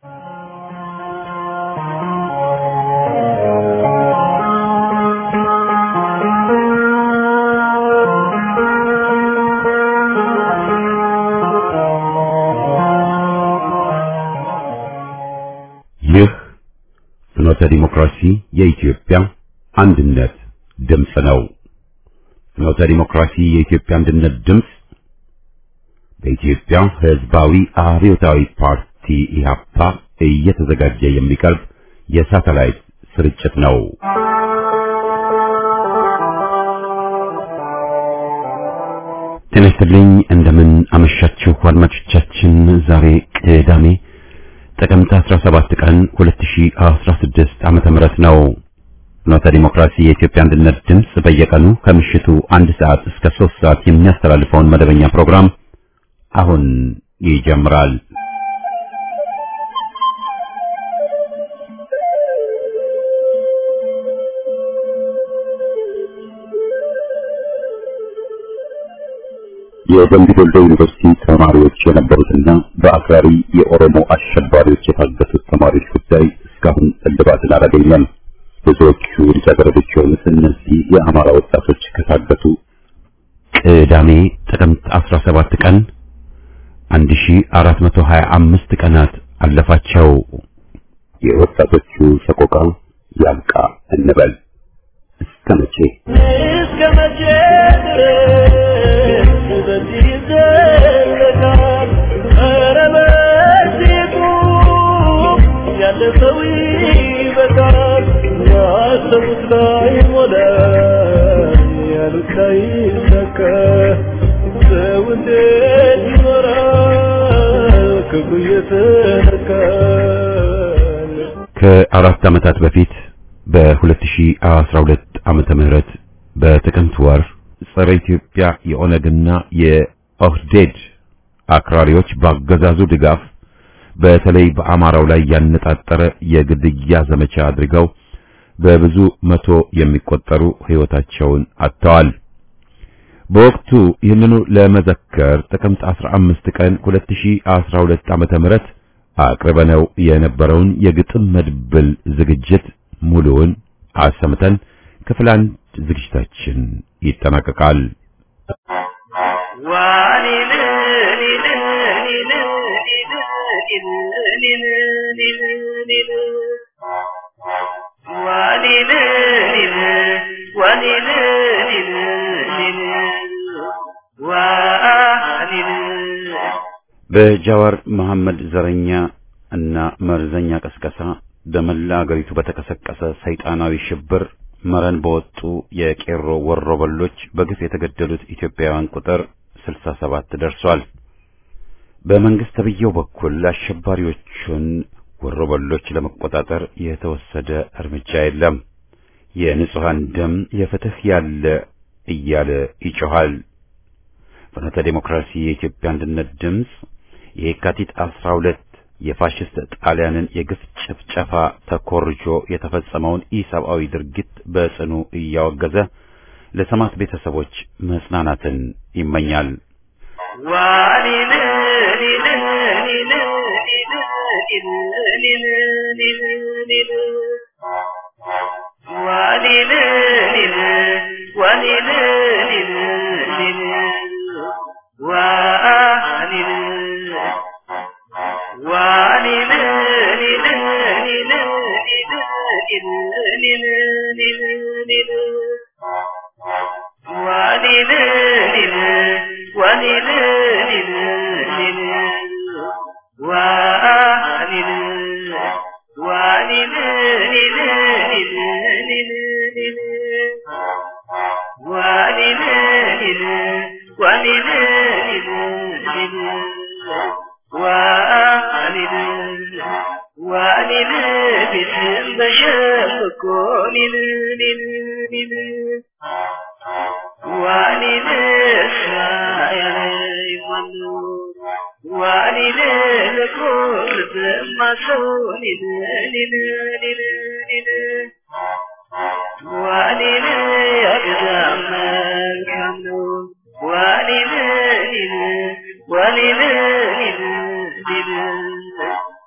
ይህ ፍኖተ ዲሞክራሲ የኢትዮጵያ አንድነት ድምፅ ነው። ፍኖተ ዲሞክራሲ የኢትዮጵያ አንድነት ድምፅ በኢትዮጵያ ሕዝባዊ አብዮታዊ ፓርቲ ኢህአፓ እየተዘጋጀ የሚቀርብ የሳተላይት ስርጭት ነው። ጤና ይስጥልኝ። እንደምን አመሻችሁ አድማጮቻችን። ዛሬ ቅዳሜ ጥቅምት 17 ቀን 2016 ዓመተ ምህረት ነው። ፍኖተ ዲሞክራሲ የኢትዮጵያ አንድነት ድምፅ በየቀኑ ከምሽቱ አንድ ሰዓት እስከ 3 ሰዓት የሚያስተላልፈውን መደበኛ ፕሮግራም አሁን ይጀምራል። የደምቢ ዶሎ ዩኒቨርሲቲ ተማሪዎች የነበሩትና በአክራሪ የኦሮሞ አሸባሪዎች የታገቱት ተማሪዎች ጉዳይ እስካሁን እልባትን አላገኘም። ብዙዎቹ ልጃገረዶች የሆኑት እነዚህ የአማራ ወጣቶች ከታገቱ ቅዳሜ ጥቅምት 17 ቀን 1425 ቀናት አለፋቸው። የወጣቶቹ ሰቆቃ ያብቃ እንበል። እስከ መቼ እስከ መቼ ድረስ በዚህ ይዘለቃል? ኧረ በዚህ ቁም፣ ያለ ሰው ይበቃል። ያሰቡት ላይ ሞላ፣ ያሉት ላይ ሰካ። ሰው እንዴት ይኖራል ክፉ እየተነካ? ከአራት ዓመታት በፊት በ2012 ዓመተ ምህረት በጥቅምት ወር ጸረ ኢትዮጵያ የኦነግና የኦህዴድ አክራሪዎች ባገዛዙ ድጋፍ በተለይ በአማራው ላይ ያነጣጠረ የግድያ ዘመቻ አድርገው በብዙ መቶ የሚቆጠሩ ሕይወታቸውን አጥተዋል። በወቅቱ ይህንኑ ለመዘከር ጥቅምት 15 ቀን 2012 ዓመተ ምህረት አቅርበነው የነበረውን የግጥም መድብል ዝግጅት ሙሉውን አሰምተን ክፍል አንድ ዝግጅታችን ይጠናቀቃል። በጃዋር መሐመድ ዘረኛ እና መርዘኛ ቀስቀሳ በመላ አገሪቱ በተቀሰቀሰ ሰይጣናዊ ሽብር መረን በወጡ የቄሮ ወሮበሎች በግፍ የተገደሉት ኢትዮጵያውያን ቁጥር 67 ደርሷል። በመንግስት ተብዬው በኩል አሸባሪዎቹን ወሮበሎች ለመቆጣጠር የተወሰደ እርምጃ የለም። የንጹሃን ደም የፍትህ ያለ እያለ ይጮኻል። ፍኖተ ዴሞክራሲ የኢትዮጵያ አንድነት ድምፅ የካቲት 12 የፋሽስት ጣሊያንን የግፍ ጭፍጨፋ ተኮርጆ የተፈጸመውን ኢሰብአዊ ድርጊት በጽኑ እያወገዘ ለሰማዕት ቤተሰቦች መጽናናትን ይመኛል።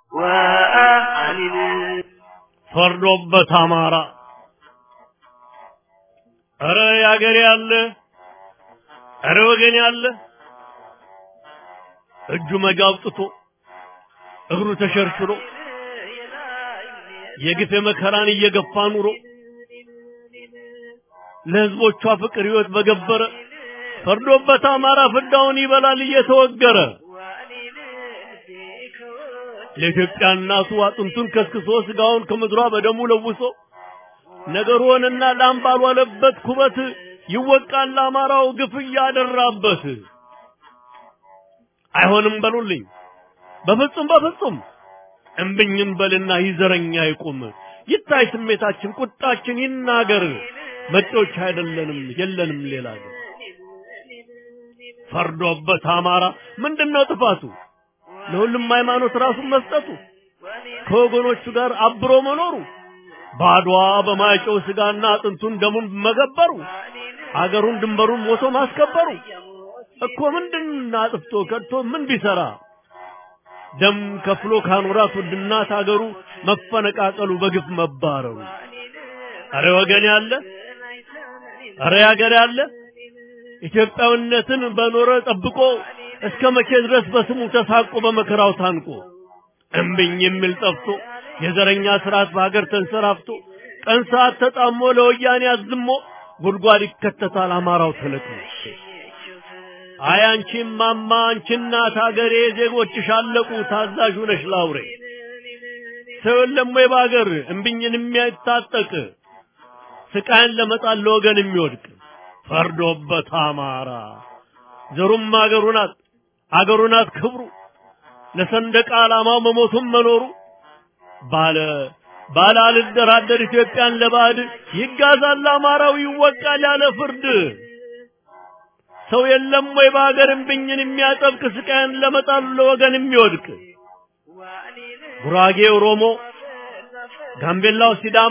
ፈርዶበት አማራ እረ ያገሬ ያለ እረ ወገን ያለ እጁ መጋ አውጥቶ እግሩ ተሸርሽሮ የግፍ መከራን እየገፋ ኑሮ ለህዝቦቿ ፍቅር ህይወት በገበረ ፈርዶበት አማራ ፍዳውን ይበላል እየተወገረ ለኢትዮጵያ እናቱ አጥንቱን ከስክሶ ስጋውን ከምድሯ በደሙ ለውሶ ነገር ሆነና ላም ባልዋለበት ኩበት ይወቃል አማራው ግፍ እያደራበት። አይሆንም በሉልኝ በፍጹም በፍጹም እምብኝም በልና ይዘረኛ ይቁም ይታይ ስሜታችን ቁጣችን ይናገር መጤዎች አይደለንም የለንም ሌላ ግን ፈርዶበት አማራ ምንድነው ጥፋቱ ለሁሉም ሃይማኖት ራሱን መስጠቱ ከወገኖቹ ጋር አብሮ መኖሩ ባድዋ በማይጨው ስጋና አጥንቱን ደሙን መገበሩ አገሩን ድንበሩን ሞቶ ማስከበሩ እኮ ምንድን አጥፍቶ ከድቶ ምን ቢሰራ ደም ከፍሎ ካኖራት ውድናት አገሩ መፈነቃቀሉ በግፍ መባረሩ አረ ወገን ያለ አረ ያገር ያለ ኢትዮጵያዊነትን በኖረ ጠብቆ እስከ መቼ ድረስ በስሙ ተሳቆ በመከራው ታንቆ እምብኝ የሚል ጠፍቶ የዘረኛ ስርዓት በሀገር ተንሰራፍቶ ቀን ሰዓት ተጣሞ ለወያኔ አዝሞ ጉድጓድ ይከተታል አማራው ተለቅሞ። አይ አንቺ ማማ አንቺ እናት ሀገሬ ዜጎችሽ አለቁ ታዛዥ ነሽ ላውሬ ሰው የለም ወይ በሀገር እምብኝን የሚያታጠቅ ስቃይን ለመጣል ለወገን የሚወድቅ ፈርዶበት አማራ ዘሩም አገሩ ናት አገሩ ናት ክብሩ ለሰንደቅ ዓላማው መሞቱም መኖሩ ባለ ባለ አልደራደር ኢትዮጵያን ለባዕድ ይጋዛል አማራው ይወቃል ያለ ፍርድ ሰው የለም ወይ በሀገር እምብኝን የሚያጠብቅ ስቃይን ለመጣል ለወገን የሚወድቅ ጉራጌ ኦሮሞ፣ ጋምቤላው ሲዳማ፣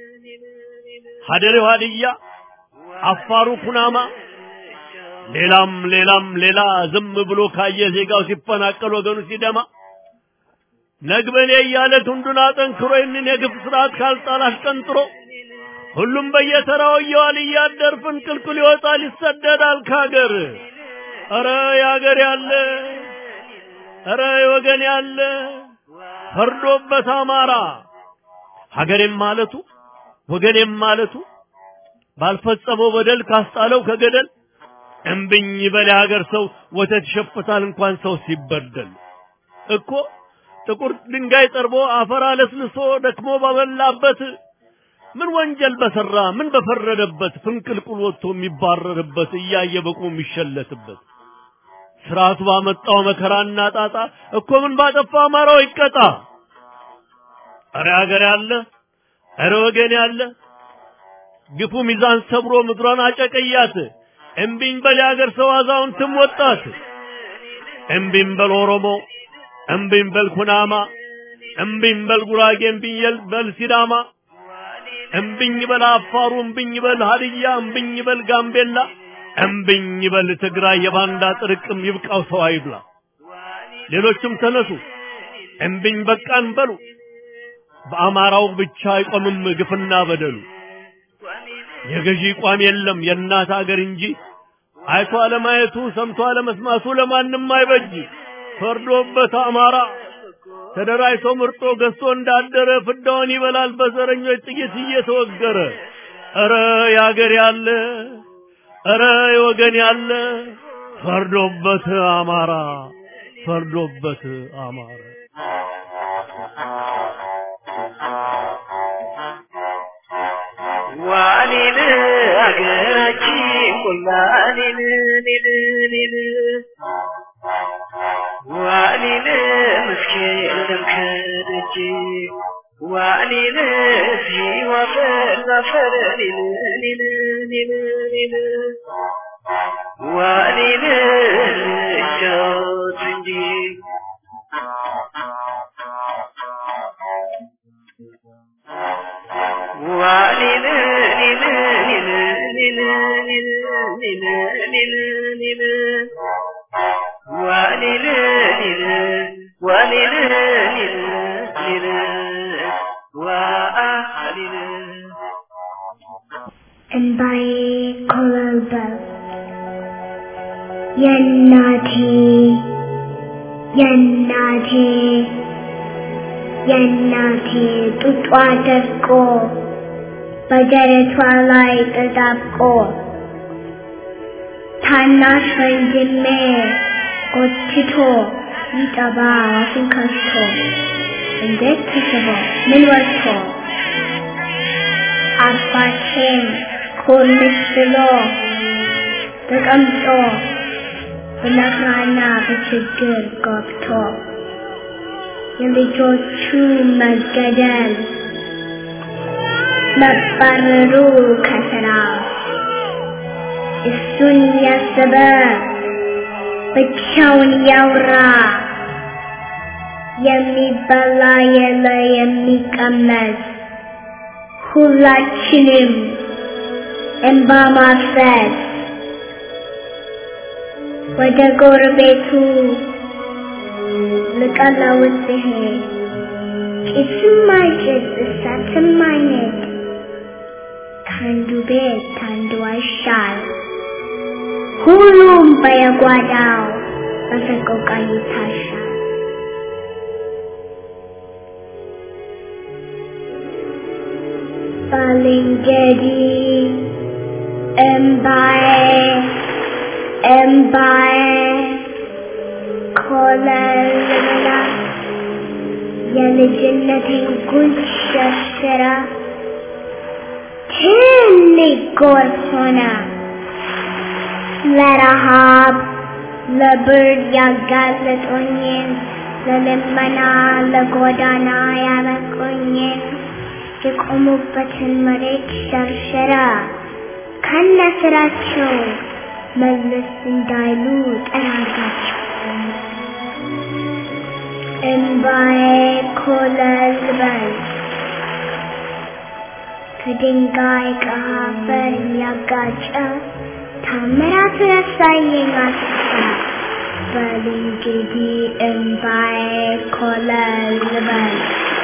ሀደሬው ሀድያ፣ አፋሩ ኩናማ ሌላም ሌላም ሌላ ዝም ብሎ ካየ ዜጋው ሲፈናቀል ወገኑ ሲደማ ነግበኔ እያለ ክንዱን አጠንክሮ ይህንን የግፍ ስርዓት ካልጣል አሽቀንጥሮ ሁሉም በየተራው እየዋል እያደር ፍንቅልቅል ይወጣል ይሰደዳል ካገር። ኧረ ያገር ያለ ኧረ ወገን ያለ ፈርዶበት አማራ ሀገሬም ማለቱ ወገኔም ማለቱ ባልፈጸመው በደል ካስጣለው ከገደል እምብኝ በል ሀገር ሰው ወተት ይሸፍታል እንኳን ሰው ሲበደል እኮ ጥቁር ድንጋይ ጠርቦ አፈር አለስልሶ ደክሞ ባበላበት ምን ወንጀል በሰራ ምን በፈረደበት ፍንቅልቁል ወጥቶ የሚባረርበት እያየ በቁ የሚሸለትበት ስርዓቱ ባመጣው መከራና ጣጣ እኮ ምን ባጠፋ አማራው ይቀጣ። እረ ሀገር ያለ እረ ወገን ያለ ግፉ ሚዛን ሰብሮ ምድሯን አጨቀያት። እምቢኝ በል የሀገር ሰው አዛውንትም ወጣት። እምቢኝ በል ኦሮሞ፣ እምቢኝ በል ኩናማ፣ እምቢኝ በል ጉራጌ፣ እምቢኝ በል ሲዳማ፣ እምቢኝ በል አፋሩ፣ እምቢኝ በል ሀድያ፣ እምቢኝ በል ጋምቤላ፣ እምቢኝ በል ትግራይ። የባንዳ ጥርቅም ይብቃው ሰው አይብላ። ሌሎችም ተነሱ እምቢኝ በቃን በሉ። በአማራው ብቻ አይቆምም ግፍና በደሉ። የገዢ ቋም የለም የእናት አገር እንጂ አይቶ አለማየቱ ሰምቶ አለመስማቱ ለማንም አይበጅ። ፈርዶበት አማራ ተደራጅቶ ምርጦ ገዝቶ እንዳደረ ፍዳውን ይበላል በዘረኞች ጥይት እየተወገረ። ኧረ ያገር ያለ ኧረ የወገን ያለ ፈርዶበት አማራ ፈርዶበት አማራ ዋኔን አገራችን ቆላኔን ኔን ኔን ዋኔን መስኬን ደምከደጅ ዋኔን ሲዋፈር ዛፈር ኔን ኔን ኔን ኔን ዋኔን እጃት እንጂ ወሊል የእናቴ የእናቴ የእናቴ ጡጧ ደርቆ በደረቷ ላይ ተጣብቆ ታናሽ ወንድሜ ጎትቶ ይጠባ አፉን ከፍቶ እንዴት ተስቦ ምን ወጥቶ አባቴም ኮልስ ብሎ ተቀምጦ በመከራና በችግር ገብቶ የልጆቹ መገደል መባረሩ ከስራ እሱን ያሰበ ብቻውን ያውራ የሚበላ የለ የሚቀመስ ሁላችንም እንባ ማፍሰስ ወደ ጎረቤቱ ልቀለውስ ሲሄድ ጭስም አይጭስ እሳትም አይነድ ከአንዱ ቤት ከአንዱ አይሻል ሁሉም በየጓዳው በሰቆቃ ይታሻል። ባልንጀሪ እምባዬ እምባዬ ኮለልላ የልጅነቴን ጉድ ሸርሽራ ትልቅ ጎርፍ ሆነ ለረሃብ ለብርድ ያጋለጦኝን ለልመና ለጎዳና ያበቁኝን የቆሙበትን መሬት ሸርሸራ ከነ ስራቸው መለስ እንዳይሉ ጠራጋቸው። እምባዬ ኮለል በል ከድንጋይ ከአፈር ያጋጨ ታምራት ያሳየኝ አስታ በል እንግዲህ እምባዬ ኮለል በል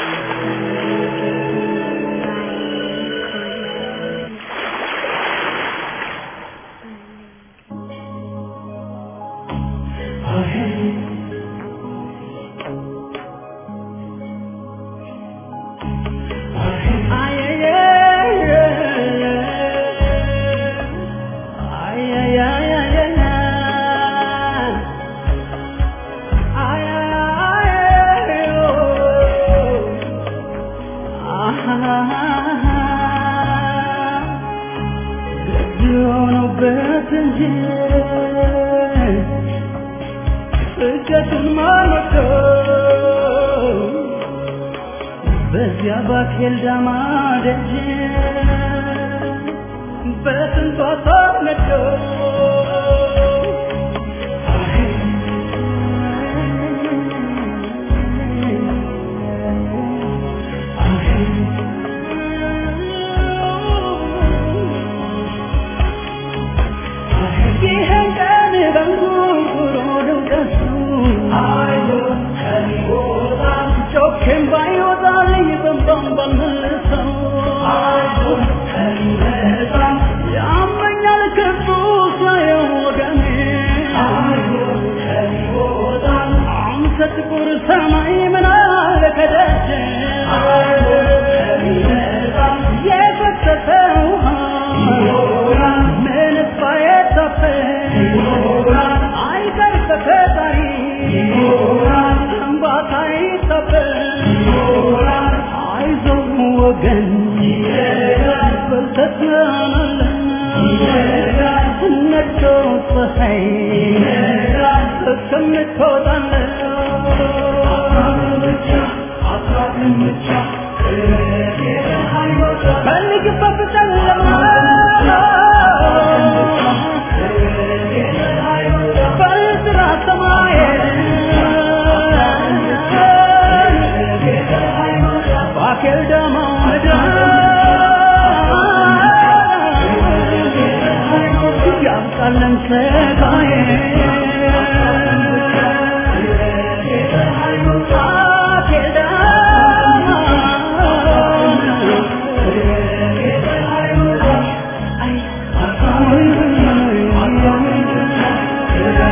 በዚያ ባኬል ዳማ ደጅ በስንቷ ተነዶ ይህን ቀን በንጉሮ ድምቀቱ ጮኬም ባይወጣልኝ በንባም ባልመልሰው ያመኛል ክፉ ሳየው ወገኔ አንተ ጥቁር ሰማይ ምን አለ ከደጅ የፈሰሰ ውሃ ምንስ ባይታፈስ አይቀር በፈጣሪ እንባታ ይታበስ አይዞህ ወገን በርተህ ትሆናለህ ነግቶ ፀሐይ እስከምትወጣለህ ፈልግበት ጨለማ በጥራ ሰማይ ባኬል ደማ ምድር ያምጣለን ስጋዬ ባኬል ደማ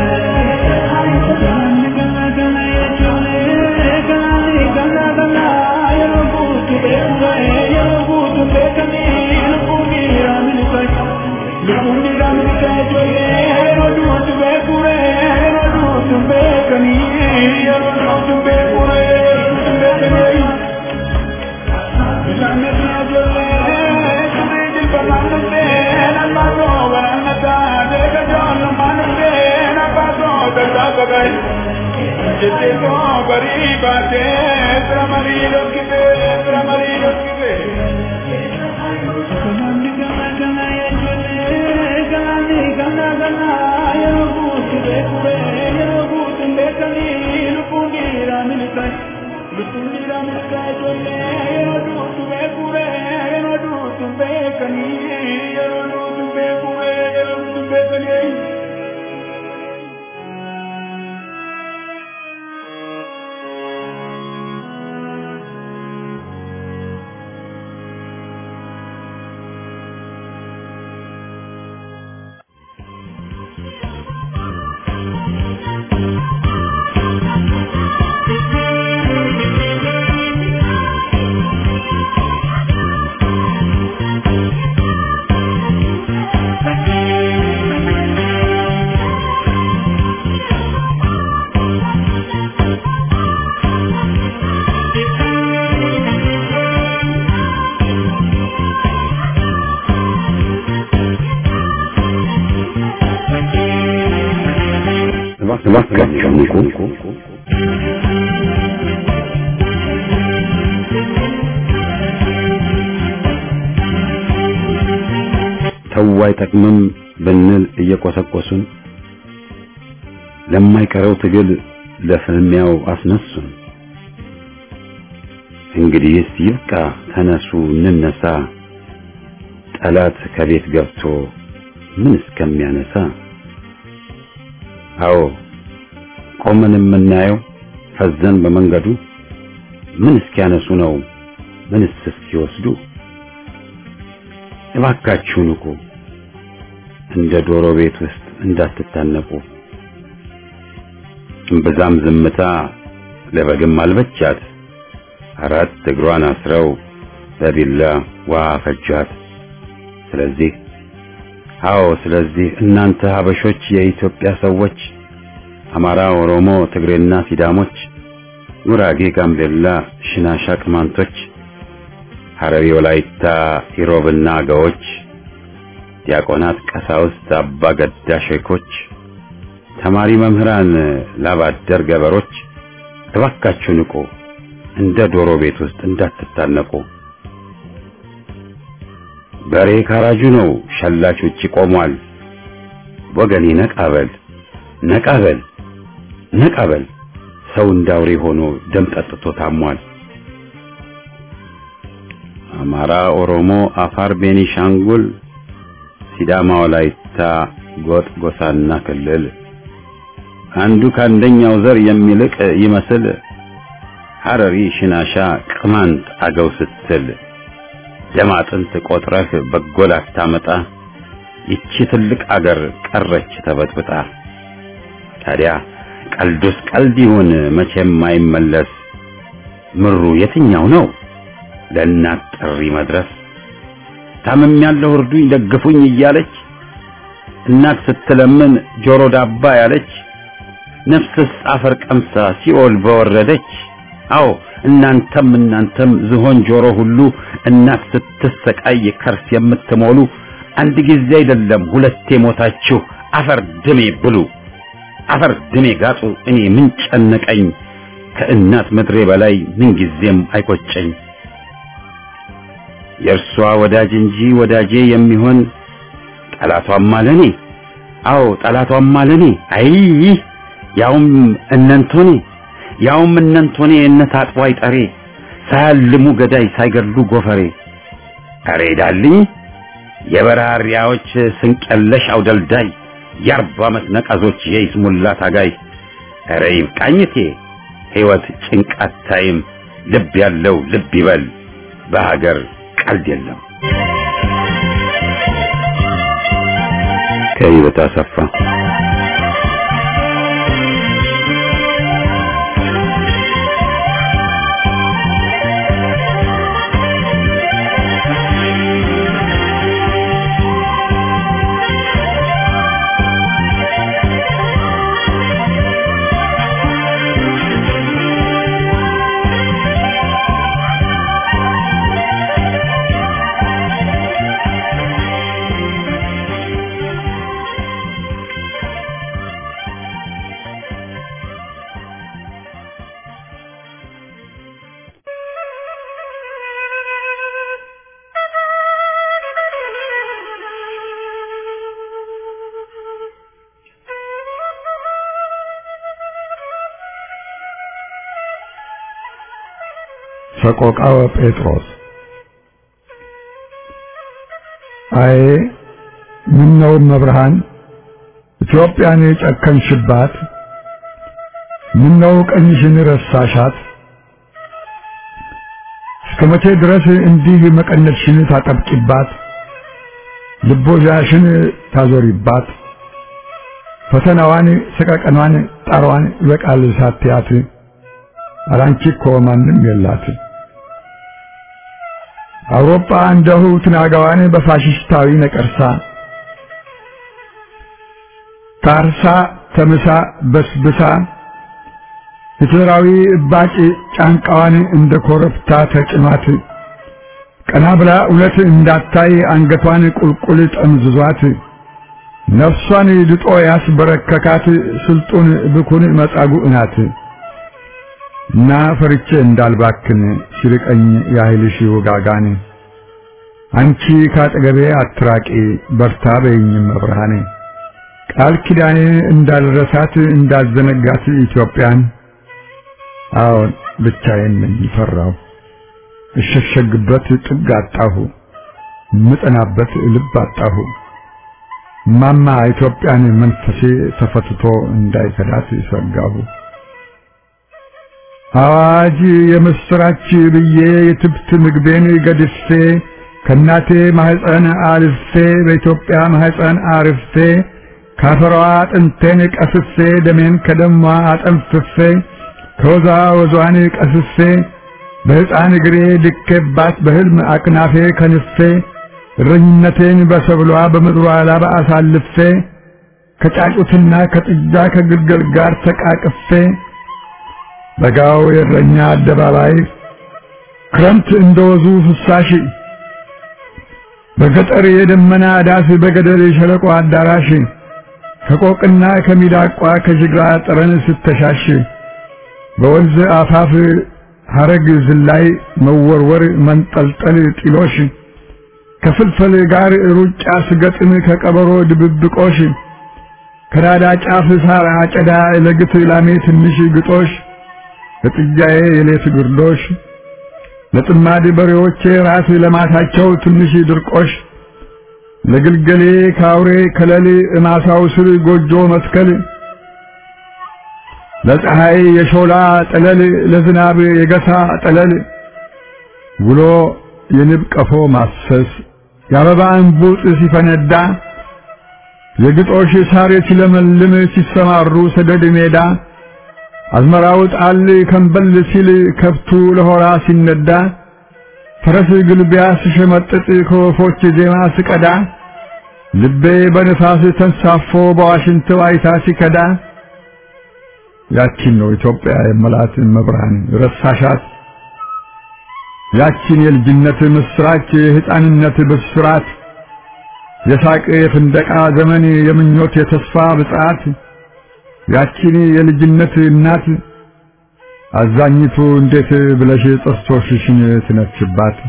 እባካችሁ ንቁ። ተው አይጠቅምም ብንል እየቆሰቆሱን ለማይቀረው ትግል ለፍልሚያው አስነሱን። እንግዲህስ ይብቃ፣ ተነሱ እንነሳ፣ ጠላት ከቤት ገብቶ ምን እስከሚያነሳ አዎ ቆመን የምናየው ፈዘን በመንገዱ ምን እስኪያነሱ ነው ምንስ እስኪወስዱ እባካችሁ ንቁ እንደ ዶሮ ቤት ውስጥ እንዳትታነቁ እምብዛም ዝምታ ለበግም አልበቻት አራት እግሯን አስረው በቢላ ውሃ ፈጇት ስለዚህ አዎ ስለዚህ እናንተ ሀበሾች የኢትዮጵያ ሰዎች አማራ፣ ኦሮሞ፣ ትግሬና ሲዳሞች፣ ጉራጌ፣ ጋምቤላ፣ ሽናሻ፣ ቅማንቶች፣ ሐረሪ፣ ወላይታ፣ ኢሮብና አገዎች፣ ዲያቆናት፣ ቀሳውስት፣ አባ ገዳ ሼኮች፣ ተማሪ መምህራን፣ ላባደር ገበሮች እባካችሁ ንቁ፣ እንደ ዶሮ ቤት ውስጥ እንዳትታነቁ። በሬ ካራጁ ነው፣ ሸላች ውጪ ቆሟል። ወገኔ ነቃበል ነቃበል ነቃበል፣ ሰው እንዳውሬ ሆኖ ደም ጠጥቶ ታሟል። አማራ፣ ኦሮሞ፣ አፋር፣ ቤኒሻንጉል፣ ሲዳማ፣ ወላይታ፣ ጎጥ፣ ጎሳና ክልል አንዱ ከአንደኛው ዘር የሚልቅ ይመስል ሐረሪ፣ ሽናሻ፣ ቅማንት፣ አገው ስትል ደም አጥንት ቆጥረህ በጎል አታመጣ። ይቺ ትልቅ አገር ቀረች ተበጥብጣ። ታዲያ ቀልዱስ ቀልድ ይሁን መቼም አይመለስ። ምሩ የትኛው ነው ለእናት ጥሪ መድረስ? ታምም ያለው እርዱኝ ደግፉኝ እያለች እናት ስትለምን ጆሮ ዳባ ያለች ነፍስስ አፈር ቀምሳ ሲኦል በወረደች። አዎ እናንተም እናንተም ዝሆን ጆሮ ሁሉ እናት ስትሰቃይ ከርስ የምትሞሉ አንድ ጊዜ አይደለም ሁለቴ ሞታችሁ አፈር ድሜ ብሉ አፈር ድሜ ጋጡ። እኔ ምን ጨነቀኝ ከእናት ምድሬ በላይ ምን ጊዜም አይቆጨኝ። የእርሷ ወዳጅ እንጂ ወዳጄ የሚሆን ጠላቷም አለኔ። አዎ ጠላቷም አለኔ። አይ ያውም እነንቶኔ ያውም እነንቶኔ እነት አጥቦ አይጠሬ ሳያልሙ ገዳይ ሳይገድሉ ጎፈሬ አሬ ዳልኝ የበራሪያዎች ስንቀለሽ አውደልዳይ የአርባ ዓመት ነቀዞች የይስሙላ ታጋይ አረ ይብቃኝቴ ሕይወት ጭንቃት ታይም ልብ ያለው ልብ ይበል በሀገር ቀልድ የለም። ከህይወት አሰፋ ሰቆቃወ ጴጥሮስ አዬ ምነው መብርሃን ኢትዮጵያን የጨከንሽባት ምነው ቀኝሽን ረሳሻት እስከ መቼ ድረስ እንዲህ መቀነትሽን ታጠብቂባት ልቦዛሽን ታዞሪባት ፈተናዋን ሰቀቀኗን ጣሯን ይበቃል ሳትያት አላንቺ እኮ ማንም የላት አውሮፓ እንደሁ ትናጋዋን በፋሽስታዊ ነቀርሳ ታርሳ ተምሳ በስብሳ ሂትለራዊ እባጭ ጫንቃዋን እንደ ኮረብታ ተጭኗት ቀና ብላ እውነት እንዳታይ አንገቷን ቁልቁል ጠምዝዟት ነፍሷን ድጦ ያስበረከካት ስልጡን ብኩን መጻጉዕ ናት እና ፈርቼ እንዳልባክን ሲርቀኝ ያህልሽ ውጋጋን አንቺ ካጠገቤ አትራቂ በርታ በይኝም መብርሃኔ ቃል ኪዳኔ እንዳልረሳት እንዳዘነጋት ኢትዮጵያን አዎን ብቻዬን ነኝ ፈራሁ እሸሸግበት ጥግ አጣሁ ምጠናበት ልብ አጣሁ ማማ ኢትዮጵያን መንፈሴ ተፈትቶ እንዳይከዳት ሰጋሁ አዋጅ የምስራች ብዬ የትብት ምግቤን ገድፌ ከእናቴ ማህፀን አልፌ በኢትዮጵያ ማህፀን አርፌ ካፈሯ አጥንቴን ቀስፌ ደሜን ከደሟ አጠንፍፌ ከወዛ ወዟን ቀስፌ በሕፃን እግሬ ድኬባት በሕልም አቅናፌ ከንፌ እረኝነቴን በሰብሏ በምድሯ ላባ አሳልፌ ከጫጩትና ከጥጃ ከግልገል ጋር ተቃቅፌ በጋው የእረኛ አደባባይ ክረምት እንደወዙ ፍሳሽ በገጠር የደመና ዳስ በገደል የሸለቆ አዳራሽ ከቆቅና ከሚዳቋ ከጅግራ ጠረን ስተሻሽ በወንዝ አፋፍ ሐረግ ዝላይ መወርወር መንጠልጠል ጢሎሽ ከፍልፈል ጋር ሩጫ ስገጥም ከቀበሮ ድብብቆሽ ከናዳ ጫፍ ሳር አጨዳ ለግት ላሜ ትንሽ ግጦሽ ለጥጃዬ የሌት ግርዶሽ ለጥማድ በሬዎቼ ራስ ለማታቸው ትንሽ ድርቆሽ ለግልገሌ ካውሬ ከለል እማሳው ስር ጎጆ መትከል ለፀሐይ የሾላ ጠለል ለዝናብ የገሳ ጠለል ውሎ የንብ ቀፎ ማሰስ የአበባ እንቡጥ ሲፈነዳ የግጦሽ ሳር ሲለመልም ሲሰማሩ ሰደድ ሜዳ አዝመራው ጣል ከንበል ሲል ከብቱ ለሆራ ሲነዳ ፈረስ ግልቢያ ስሸመጥጥ ከወፎች ዜማ ስቀዳ ልቤ በንፋስ ተንሳፎ በዋሽንት ዋይታ ሲከዳ ያቺን ነው ኢትዮጵያ የመላት መብርሃን ረሳሻት ያቺን የልጅነት ምስራች የሕፃንነት ብስራት የሳቅ የፍንደቃ ዘመን የምኞት የተስፋ ብጽዓት ያቺን የልጅነት እናት አዛኝቱ እንዴት ብለሽ ጥርሶችሽን ትነክሽባት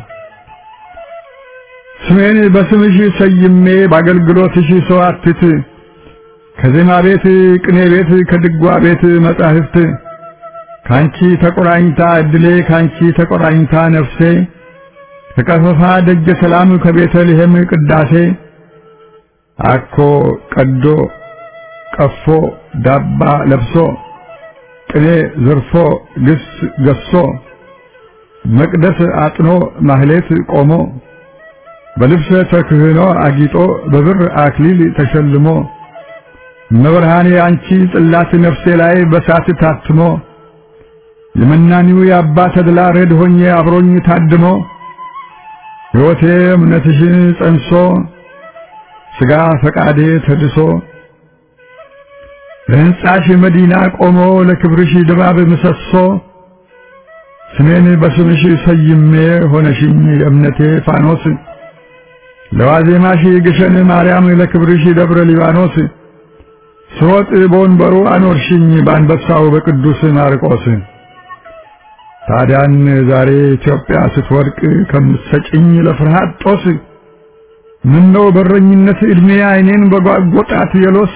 ስሜን በስምሽ ሰይሜ በአገልግሎትሽ ሰዋትት ከዜማ ቤት ቅኔ ቤት ከድጓ ቤት መጻሕፍት ካንቺ ተቆራኝታ እድሌ ካንቺ ተቆራኝታ ነፍሴ ከቀፈፋ ደጀ ሰላም ከቤተልሔም ቅዳሴ አኮ ቀዶ ቀፎ ዳባ ለብሶ ቅኔ ዘርፎ ግስ ገሶ መቅደስ አጥኖ ማህሌት ቆሞ በልብሰ ተክህኖ አጊጦ በብር አክሊል ተሸልሞ መብርሃኔ አንቺ ጽላት ነፍሴ ላይ በሳት ታትሞ የመናኒው የአባ ተድላ ረድ ሆኜ አብሮኝ ታድሞ ሕይወቴ እምነትሽን ጸንሶ ሥጋ ፈቃዴ ተድሶ ለሕንጻሽ መዲና ቆሞ ለክብርሽ ድባብ ምሰሶ ስሜን በስምሽ ሰይሜ ሆነሽኝ የእምነቴ ፋኖስ ለዋዜማሽ ግሸን ማርያም ለክብርሽ ደብረ ሊባኖስ ስሮጥ በወንበሩ አኖርሽኝ በአንበሳው በቅዱስ ማርቆስ ታዲያን ዛሬ ኢትዮጵያ ስትወድቅ ከምትሰጭኝ ለፍርሃት ጦስ ምነው በረኝነት ዕድሜ ዓይኔን በጓጎጣት የሎስ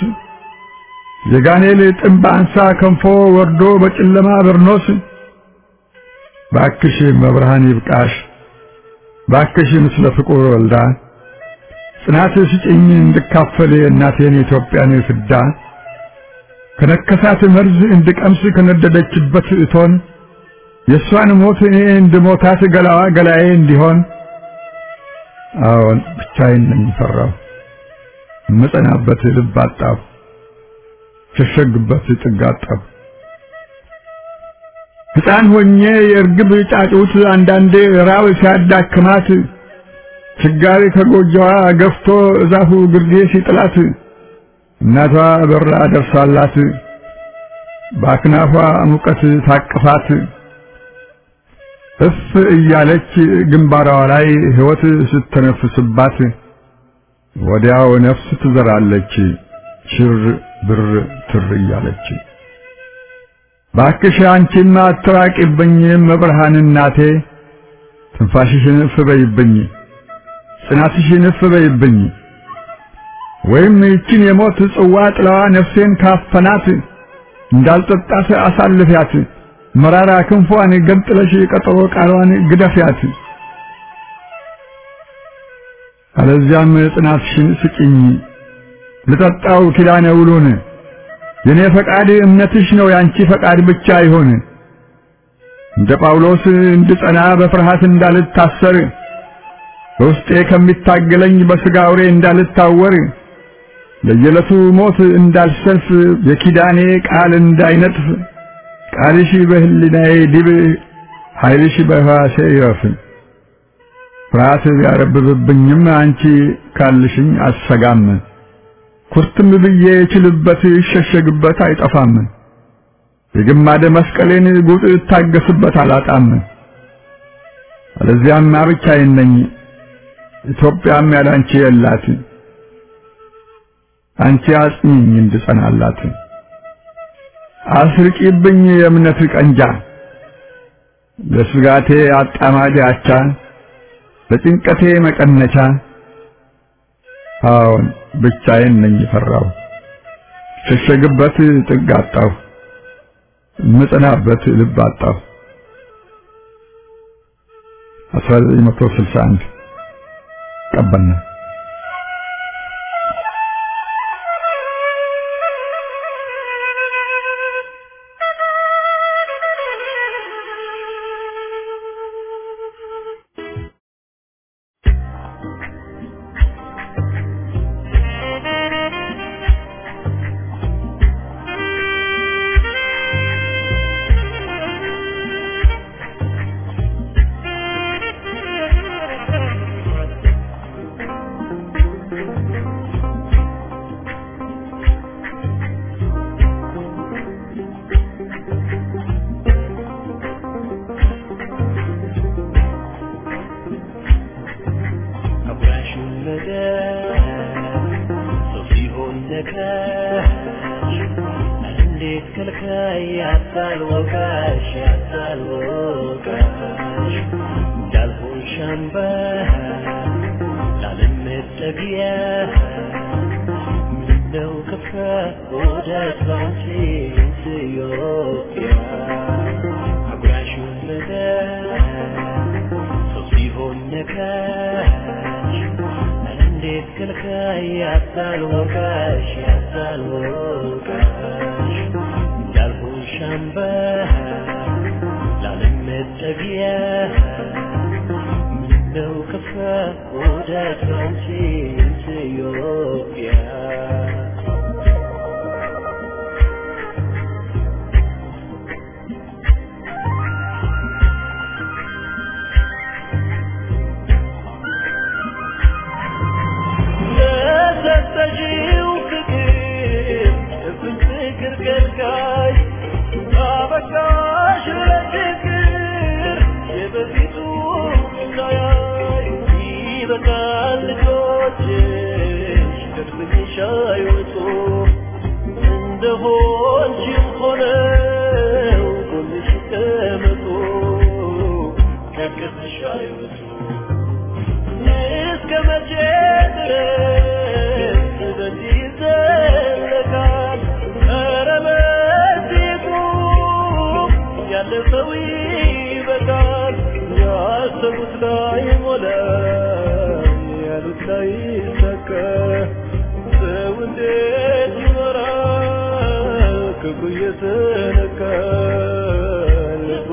የጋኔል ጥንብ አንሳ ከንፎ ወርዶ በጨለማ በርኖስ ባክሽ መብርሃን ይብቃሽ ባክሽ ምስለ ፍቁር ወልዳ ጽናት ስጭኝ እንድካፈል የእናቴን የኢትዮጵያን ፍዳ ከነከሳት መርዝ እንድቀምስ ከነደደችበት እቶን የእሷን ሞት እኔ እንድሞታት ገላዋ ገላዬ እንዲሆን አዎን ብቻዬን ነኝ ፈራሁ እምጸናበት ልብ አጣሁ ሸሸግበት ጥግ አጣሁ ሕፃን ሆኜ የእርግብ ጫጩት አንዳንዴ ራብ ሲያዳክማት ችጋሪ ከጎጆዋ ገፍቶ እዛፉ ግርጌ ሲጥላት እናቷ በራ ደርሳላት በአክናፏ ሙቀት ታቅፋት እፍ እያለች ግንባሯ ላይ ሕይወት ስተነፍስባት ወዲያው ነፍስ ትዘራለች ሽር ብር ትር እያለች ባክሽ አንቺማ አትራቂብኝ መብርሃን እናቴ ትንፋሽሽን እፍ በይብኝ ጽናትሽን እፍ በይብኝ ወይም ይችን የሞት ጽዋ ጥላዋ ነፍሴን ካፈናት እንዳልጠጣት አሳልፊያት መራራ ክንፏን ገንጥለሽ ቀጠሮ ቃሏን ግደፊያት አለዚያም ጽናትሽን ስጭኝ ልጠጣው ኪዳነ ውሉን የኔ ፈቃድ እምነትሽ ነው ያንቺ ፈቃድ ብቻ ይሆን እንደ ጳውሎስ እንድጸና በፍርሃት እንዳልታሰር በውስጤ ከሚታገለኝ በሥጋ አውሬ እንዳልታወር ለየዕለቱ ሞት እንዳልሰልፍ የኪዳኔ ቃል እንዳይነጥፍ ቃልሽ በህሊናዬ ዲብ ኃይልሽ በሕዋሴ ይረፍ ፍርሃት ቢያረብብብኝም አንቺ ካልሽኝ አሰጋም ኩርትም ብዬ እችልበት ይሸሸግበት አይጠፋም የግማደ መስቀሌን ጉጥ እታገስበት አላጣም አለዚያም ብቻዬን ነኝ ኢትዮጵያም ያላንቺ የላት አንቺ አጽኚኝ እንድጸናላት አስርቂብኝ የእምነት ቀንጃ ለስጋቴ አጣማጅ አቻ ለጭንቀቴ መቀነቻ አዎን ብቻዬን ነኝ ፈራው ሸሸግበት ጥግ አጣሁ ምጽናበት ልብ አጣሁ 1961 ቀበና ያለፈው ይበቃል ያሰቡት ላይ ሞላ ያሉት ላይ ሰከ ሰው እንዴት ይኖራል ክፉ እየተነካ ልቡ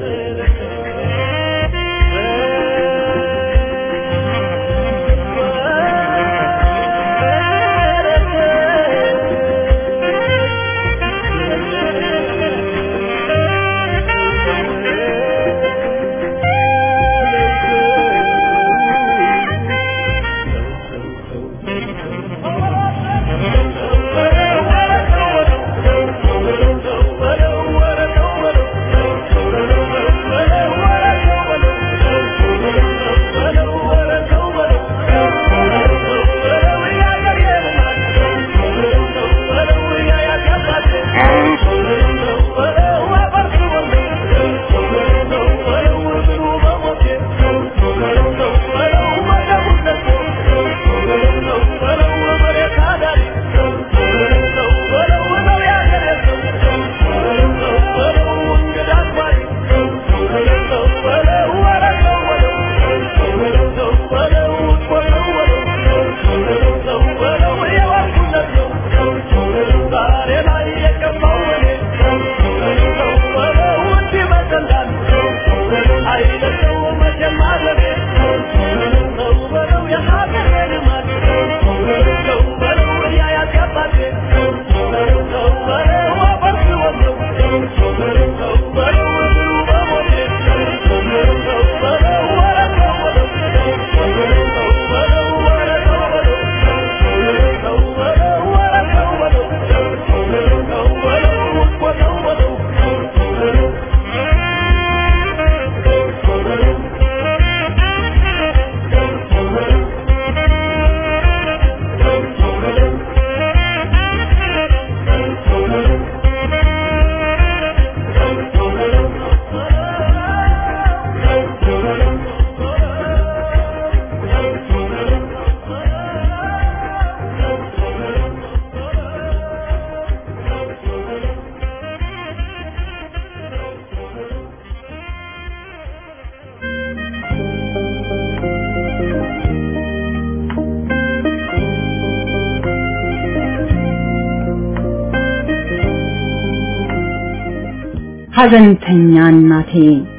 ሐዘንተኛ እናቴ